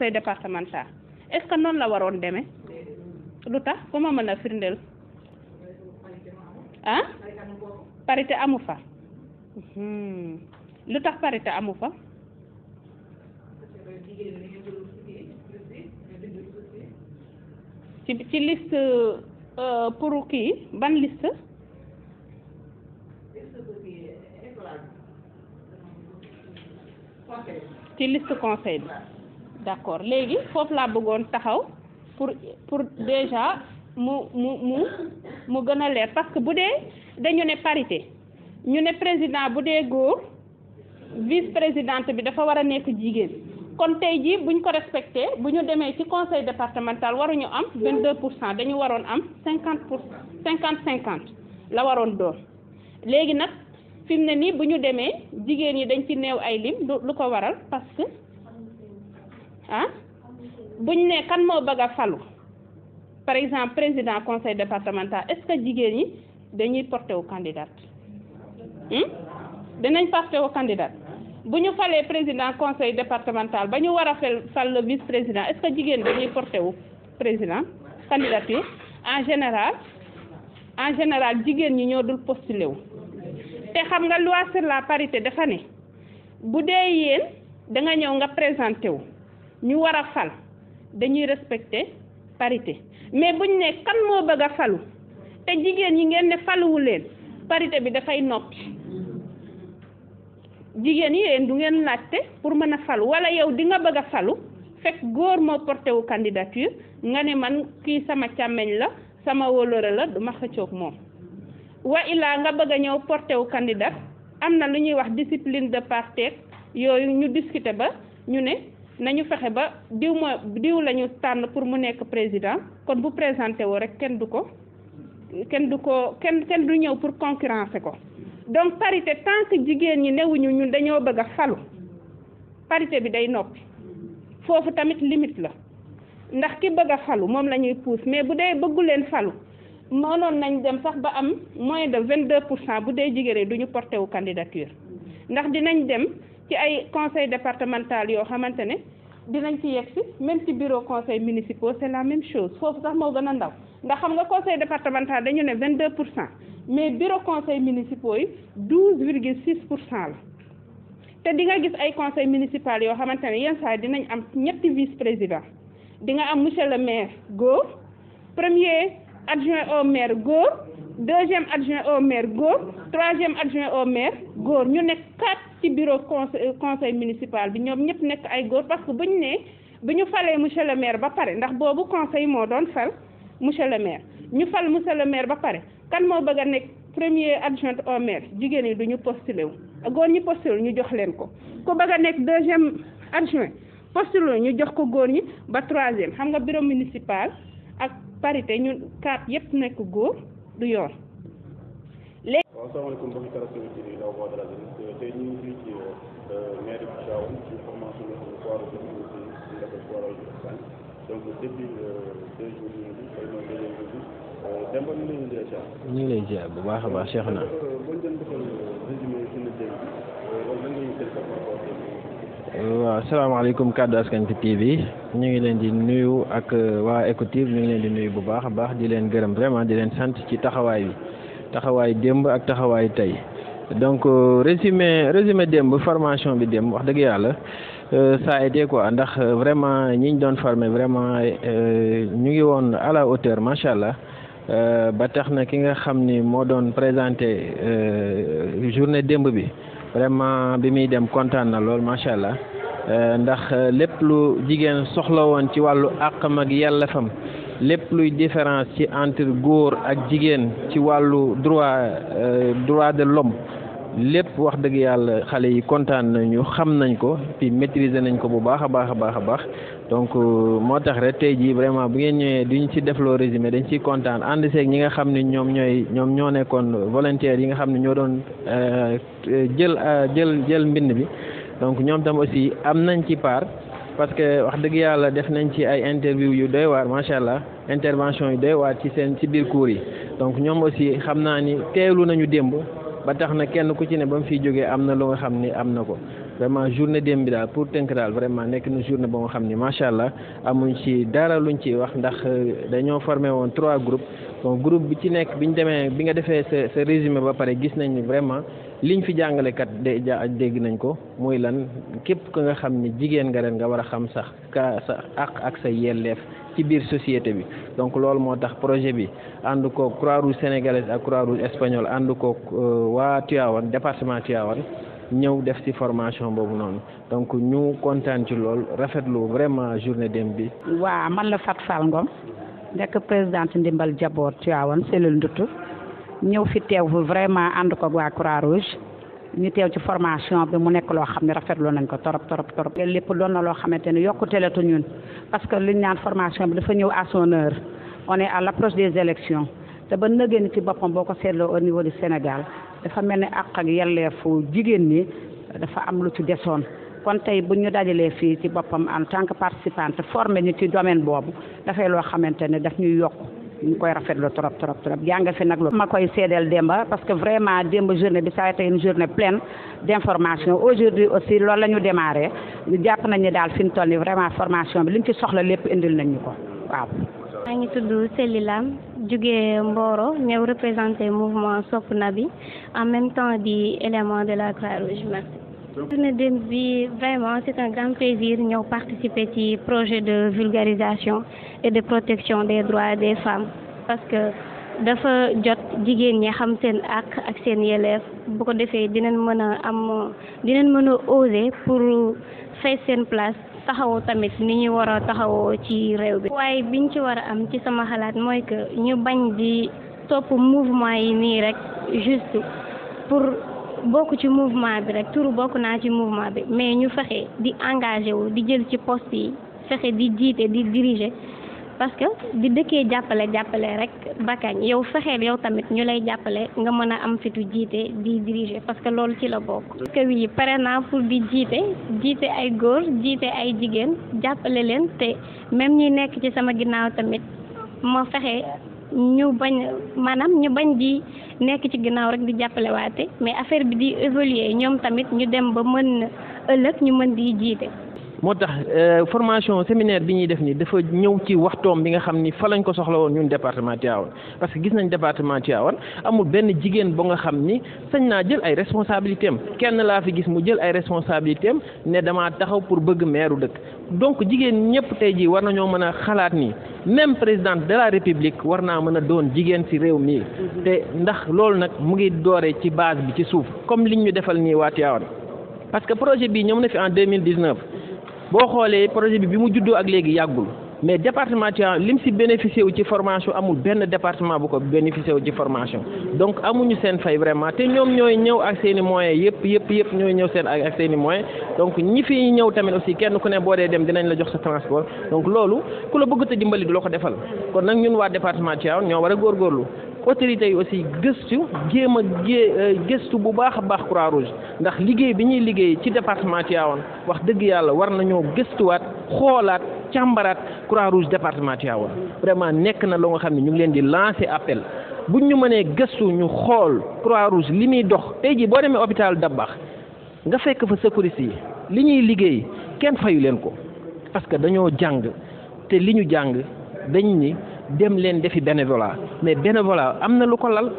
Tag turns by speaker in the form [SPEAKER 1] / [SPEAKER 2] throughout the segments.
[SPEAKER 1] conseil départemental est-ce que noonu la waroon demee lu tax ku ma mën a firndeel ah parité amu fa Hmm. lu tax parité amu fa ci ci liste euh, pour kii ban liste ci liste conseil bi d'accord léegi foofu laa bëggoon taxaw pour pour déjà mu mu mu mu gën a leer parce que bu dee dañu ne parité ñu ne président bu dee góor vice présidente bi dafa war a nekk jigéen kon tey jii buñ ko respecté bu ñu demee ci conseil départemental waruñu am vingt deux pour cent dañu waroon am cinquante pour cinquante cinquante la waroon doon léegi nag fi mu ne nii bu ñu demee jigéen ñi dañ ci néew ay lim lu lu ko waral parce que ah buñ ne kan moo bëgg a falu par exemple président conseil départemental est-ce que jigéen ñi dañuy porté wu candidat dinañ porté wu candidat bu ñu falee président conseil départemental ba ñu war a fal fal le vice président est-ce que jigéen dañuy porté wu président candidature en général en général jigéen ñi ñoo dul postulé wu te xam nga loi sur la parité dafa ne bu dee yéen da nga ñëw nga présenté wu ñu war a fal dañuy respecter parité mais buñ ne kan moo bëgg a falu te jigéen ñi ngeen ne faluwu leen parité bi dafay noppi jigéen yi yéen du ngeen laajte pour mën a falu wala yow di nga bëgg a falu fekk góor moo porté wu candidature nga ne man kii sama càmmeñ la sama wóolóore la du ma xëccoog moom wa illaa nga bëgg a ñëw porté wu candidat am na lu ñuy wax discipline de parti yooyu ñu discuter ba ñu ne nañu fexe ba diw ma diw la ñu tànn pour mu nekk président kon bu présenté woo rek kenn du ko kenn du ko kenn kenn du ñëw pour concurrencer ko donc parité tant que jigéen ñi newuñu ñun dañoo bëgg a falu parité bi day noppi foofu tamit limite la ndax ki bëgg a falu moom la ñuy pousse mais bu dee bëggu leen falu mënoon nañ dem sax ba am moins de vingt deux pour cent bu dee jigéen du ñu porté wu candidature ndax dinañ dem ci ay conseil départemental yoo xamante ne dinañ ci yegg si même ci bureau conseil municipaux c'est la même chose foofu sax moo gën a ndaw ndax xam nga conseil départemental dañu ne vingt deux pour cent mais bureau conseil municipaux yi douze virgule six pour cent la te di nga gis ay conseil municipal yoo xamante ne yenn saa dinañ am ñetti vice président di nga am monsieur le maire góor premier adjoint au maire góor deuxième adjoint au maire góor troisième adjoint au maire góor ñu nekk quatre ci bureau conseil conseil municipal bi ñoom ñëpp nekk ay góor parce que bu ñu nee bu ñu falee monsieur le maire ba pare ndax boobu conseil moo doon fal monsieur le maire ñu fal monsieur le maire ba pare kan moo bëgg a nekk premier adjoint au maire jigéen ñi du ñu postulé wu góor ñi postulé ñu jox leen ko ku bëgg a nekk deuxième adjoint postulé ñu jox ko góor ñi ba troisième xam nga bureau municipal ak parité ñun quatre yëpp nekk góor du yoon. léegi.
[SPEAKER 2] waaw asalaamaaleykum mbokki téléspectateurs yi daw Voix de la Jeunesse tey ñu ngi fii ci mairie bu Thiawane ci formation bi nga xam ne foire bi ñu ngi si ndaka foire Espagne donc depuis deux jours ñu ngi xëy na deuxième jour bi Demba ñu ngi leen di ziar.
[SPEAKER 3] ñu ngi lay ziar bu baax a baax Cheikh na.
[SPEAKER 2] boo ñu doon defal résumé suñu dénk loolu lan nga ñu tënk par rapport
[SPEAKER 3] waaw asalaamaaleykum kaddu askan ci TV ñu ngi leen di nuyu ak waa Ecotiv ñu ngi leen di nuyu bu baax a baax di leen gërëm vraiment di leen sant ci taxawaay bi taxawaay démb ak taxawaay tey donc résumé résumé démb formation bi démb wax dëgg yàlla ça a été quoi ndax vraiment ñi ñu doon formé vraiment ñu ngi woon à la hauteur macha allah ba tax na ki nga xam ni moo doon présenté journée démb bi. vraiment bi muy dem kontaan na lool macha allah ndax lépp lu jigéen soxla woon ci wàllu àqam ak yellefam lépp luy différence ci entre góor ak jigéen ci wàllu droit droit de l'homme lépp wax dëgg yàlla xale yi kontaan nañu xam nañ ko puis maîtriser nañ ko bu baax a baax a baax a baax donc moo tax rek tey jii vraiment bu ngeen ñëwee duñ ci defloo résumé dañ ciy kontaan ànd seeg ñi nga xam ne ñoom ñooy ñoom ñoo nekkoon volontaires yi nga xam ne ñoo doon jël jël jël mbind bi donc ñoom tam aussi am nañ ci part parce que wax dëgg yàlla def nañ ci ay interview yu doy waar macha allah intervention yu doy waar ci seen ci biir cours yi donc ñoom aussi xam naa ni teelu nañu démb ba tax na kenn ku ci ne ba mu fiy jógee am na lu nga xam ni am na ko vraiment journée démb bi daal pour tënk daal vraiment nekk na journée ba nga xam ni macha allah amuñ ci dara luñ ciy wax ndax dañoo formé woon trois groupes bon groupe bi ci nekk bi ñu demee bi nga defee sa sa résumé ba pare gis nañ ni vraiment liñ fi jàngale kat de dégg nañ ko muy lan képp ku nga xam ni jigéen nga ren nga war a xam sax ka sa àq ak sa yelleef ci biir société bi donc loolu moo tax projet bi ànd koog Croix-Rouge sénégalaise ak Croix-Rouge espagnole ànd koog waa Tivaouane département Tivaouane ñëw def ci formation boobu noonu donc ñu kontaan ci lool rafetlu vraiment journée dem bi.
[SPEAKER 4] waa man la Fat Fall Ngom nekk présidente ndimbal jaboot Tivaouane cellule Ndutu ñëw fi teew vraiment ànd koog waa Croix-Rouge ñu teew ci formation bi mu nekk loo xam ne rafetlu nañ ko torop torop torop lépp doon na loo xamante ne yokkute la tu ñun parce que liñ naan formation bi dafa ñëw à son heure on est à l'approche des élections te ba nëgëni ci boppam boo ko seetloo au niveau du Sénégal dafa mel ni àq ak yelleefu jigéen ñi dafa am lu ci desoon kon tey bu ñu dajalee fii ci boppam en tant que participante formé ñu ci domaine boobu dafay loo xamante ne daf ñuy yokk ñu koy rafetlu trop trop trop jàng fi nag lu ma koy seedeel démba parce que vraiment démb journée bi ça a été une journée pleine d'information aujourd'hui aussi loolu la ñu démarré ñu jàpp nañ ni daal fi ñu toll nii vraiment formation bi liñ ci soxla lépp indil nañ ñu ko waaw.
[SPEAKER 5] maa ngi tudd Sely Lam jóge Mboro ñëw représenté mouvement Sopp Nabi en même temps di élément de la Croix-Rouge merci. journée démb bi vraiment c'est un grand plaisir ñëw participer ci projet de vulgarisation et de protection des droits des femmes parce que dafa jot jigéen ñi xam seen àq ak seen yelleef bu ko defee dinañ mën a am dinañ mën a oser pour fay seen place taxawoo tamit ni ñu war a taxawoo ci réew bi waaye biñ ci war a am ci sama xalaat mooy que ñu bañ di topp mouvement yi nii rek juste pour bokk ci mouvement bi rek turu bokk naa ci mouvement bi mais ñu fexe di engagé wu di jël ci poste yi fexe di jiite di diriger parce que di dëkkee jàppale jàppale rek bakañ yow fexeel yow tamit ñu lay jàppale nga mën a am fitu jiite di diriger parce que loolu ci la bokk. parce que oui pare naa pour di jiite jiite ay góor jiite ay jigéen jàppale leen te même ñi nekk ci sama ginnaaw tamit ma fexe ñu bañ maanaam ñu bañ di nekk ci ginnaaw rek di jàppale waate mais affaire bi di évoluer ñoom tamit ñu dem ba mën ëllëg ñu mën di jiite.
[SPEAKER 3] moo tax formation séminaire bi ñuy def nii dafa ñëw ci waxtoom bi nga xam ni fa lañ ko soxla woon ñun département Tivaouane parce que gis nañ département Tivaouane amul benn jigéen ba nga xam ni sañ naa jël ay responsabilités am kenn laa fi gis mu jël ay responsabilités am ne damaa taxaw pour bëgg meeru dëkk donc jigéen ñëpp tey jii war nañoo mën a xalaat ni même présidente de la république war naa mën a doon jigéen ci réew mii te ndax loolu nag mu ngi doore ci base bi ci suuf comme liñ ñu defal nii waa Tivaouane parce que projet bii ñëw na fi en deux mille dix-neuf boo xoolee projet bi bi mu juddoo ak léegi yàggul mais département Tivaouane lim si bénéficié wu ci formation amul benn département bu ko bénéficié wu ci formation donc amuñu seen fay vraiment te ñoom ñooy ñëw ak seen i moyens yëpp yëpp yëpp ñooy ñëw seen ak seen i moyens donc ñi fi ñëw tamit aussi kenn ku ne boo dee dem dinañ la jox sa transport donc loolu ku la bëgg te dimbali du la ko defal kon nag ñun waa département Tivaouane ñoo war a góorgóorlu autorités yi aussi gëstu jéem a gé gëstu bu baax a baax Croix-Rouge ndax liggéey bi ñuy liggéey ci département Tivaouane wax dëgg yàlla war nañoo gëstuwaat xoolaat càmbaraat Croix-Rouge département Tivaouane vraiment nekk na loo nga xam ne ñu ngi leen di lancer appel buñ ñu mënee gëstu ñu xool Croix-Rouge li muy dox tey jii boo demee hôpital Dabakh nga fekk fa secouriste yi li ñuy liggéey kenn fayu leen ko parce que dañoo jàng te li ñu jàng dañ ni dem leen defi bénévolat mais bénévolat am na lu ko lal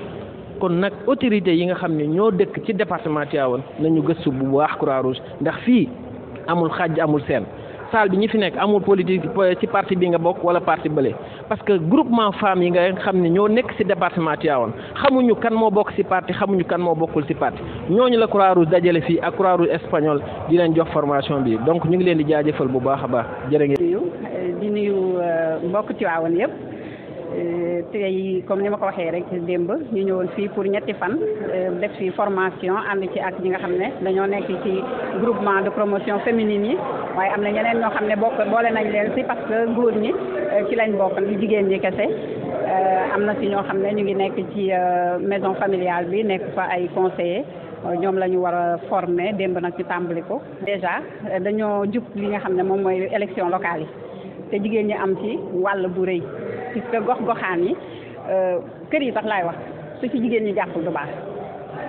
[SPEAKER 3] kon nag autorités yi nga xam ne ñoo dëkk ci département Tivaouane nañu gëstu bu baax Croix-Rouge ndax fii amul xàjj amul seen salle bi ñi fi nekk amul politique ci parti bi nga bokk wala parti bële parce que groupement femmes yi nga xam ne ñoo nekk ci département Tivaouane xamuñu kan moo bokk ci parti xamuñu kan moo bokkul ci parti ñooñu la Croix-Rouge dajale fii ak Croix-Rouge espagnol di leen jox formation bi donc ñu ngi leen di jaajëfal bu baax a baax jërë ngeen.
[SPEAKER 4] di nuyu mbokk Tivaouane yëpp tey comme ni ma ko waxee rek démb ñu ñëwoon fii pour ñetti fan def fi formation ànd ci ak ñi nga xam ne dañoo nekk ci groupement de promotion féminine yi waaye am na ñeneen ñoo xam ne bokk boole nañ leen si parce que góor ñi ci lañ bokk li jigéen ñi kese am na si ñoo xam ne ñu ngi nekk ci maison familiale bi nekk fa ay conseillers ñoom la ñu war a former démb nag ñu tàmbali ko déjà dañoo jub li nga xam ne moom mooy élection locale yi te jigéen ñi am ci wàll bu rëy puisque gox goxaan yi kër yi sax laay wax su ci jigéen ñi jàppul du baax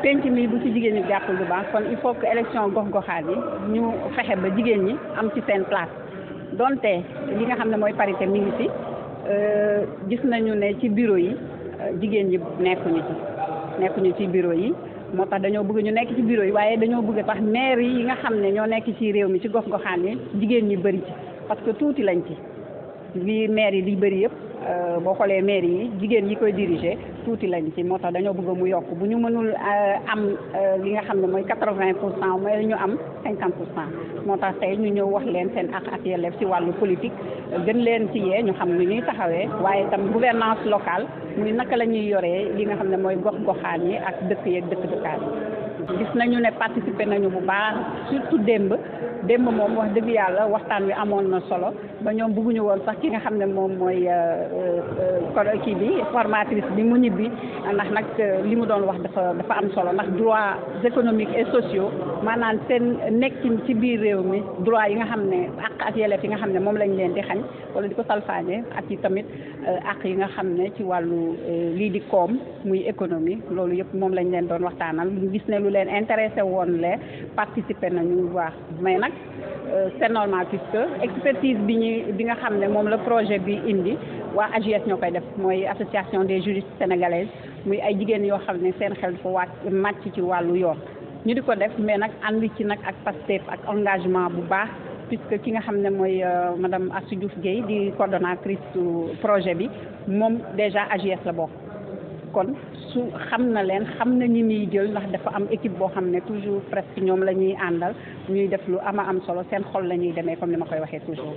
[SPEAKER 6] penc mi bu ci jigéen ñi jàppul bu baax kon il faut que élection gox-goxaat yi ñu fexe ba jigéen ñi am ci seen place donte li nga xam ne mooy parité mi ngi fi gis nañu ne ci bureau yi jigéen ñi nekkuñu ci nekkuñu ci bureau yi moo tax dañoo bëgg ñu nekk ci bureau yi waaye dañoo bëgg tax maire yi nga xam ne ñoo nekk ci réew mi ci gox-goxaan yi jigéen ñi bëri ci parce que tuuti lañ ci li maire yi di bëri yëpp boo xoolee maire yi jigéen yi koy diriger tuuti lañ ci moo tax dañoo bëgg mu yokk bu ñu mënul am li nga xam ne mooy quatre-vingt pour cent mooy ñu am cinquante pour cent moo tax tey ñu ñëw wax leen seen ak ak yelleef ci wàllu politique gën leen ci yee ñu xam ni ñuy taxawee waaye itam gouvernance locale muy naka la ñuy yoree li nga xam ne mooy gox-goxaan yi ak dëkk yeeg dëkk dëkkaan yi gis nañu ne participer nañu bu baax surtout démb démb moom wax dëgg yàlla waxtaan wi amoon na solo ba ñoom bëgguñu woon sax ki nga xam ne moom mooy kii bi formatrice bi mu ñibbi ndax nag li mu doon wax dafa dafa am solo ndax droits économiques et sociaux maanaam seen nekkin ci biir réew mi droit yi nga xam ne àq ak yelleef yi nga xam ne moom lañ leen di xañ wala di ko salfaañe ak yi tamit àq yi nga xam ne ci wàllu lii di koom muy économie loolu yëpp moom lañ leen doon waxtaanal ñu gis ne lu leen intéressé woon le participer nañu bu baax mais nag c'est normal puisque expertise bi ñu bi nga xam ne moom la projet bi indi waa AJS ñoo koy def mooy association des juristes sénégalaises muy ay jigéen yoo xam ne seen xel dafa wàcc màcc ci wàllu yoon ñu di ko def mais nag ànd ci nag ak Pastef ak engagement bu baax puisque ki nga xam ne mooy madame Assou Diouf Guèye di coordonnatrice projet bi moom déjà AJS la bokk kon su xam na leen xam na ñi muy jël ndax dafa am équipe boo xam ne toujours presque ñoom la ñuy àndal ñuy def lu ama am solo seen xol la ñuy demee comme ni ma koy waxee toujours.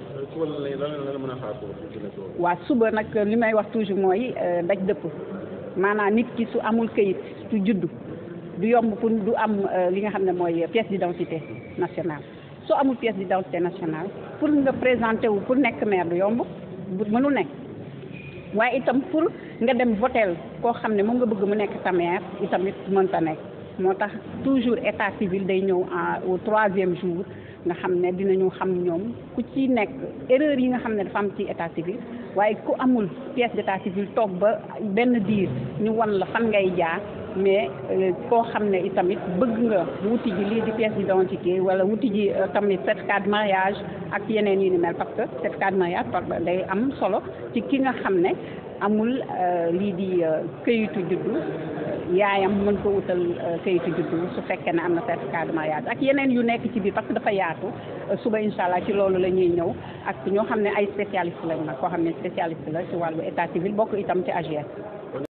[SPEAKER 6] waa suba nag li may wax toujours mooy daj dëpp maanaam nit ki su amul këyit su juddu du yomb pour du am li nga xam ne mooy pièce d'identité nationale soo amul pièce d'identité nationale pour nga présenter wu pour nekk maire du yomb bu mënul nekk. waaye itam pour nga dem votel koo xam ne moom nga bëgg mu nekk sa maire itamit mënta nekk moo tax toujours état civil day ñëw au troisième jour nga xam ne dinañu xam ñoom ku ci nekk erreur yi nga xam ne dafa am ci état civil waaye ku amul pièce d'état civil toog ba benn diir ñu wan la fan ngay jaar mais koo xam ne itamit bëgg nga wuti ji lii di pièce d'identité wala wuti ji tamit certificat de mariage ak yeneen yi ni mel parce que certificat de mariage day am solo ci ki nga xam ne amul lii di këyitu juddu yaayam mën ko wutal këyitu juddu su fekkee ne am na certificat de mariage ak yeneen yu nekk ci biir parce que dafa yaatu suba incha allah ci loolu la ñuy ñëw ak ñoo xam ne ay spécialiste lañ nag koo xam ne spécialiste la ci wàllu état civil bokk itam ci AGS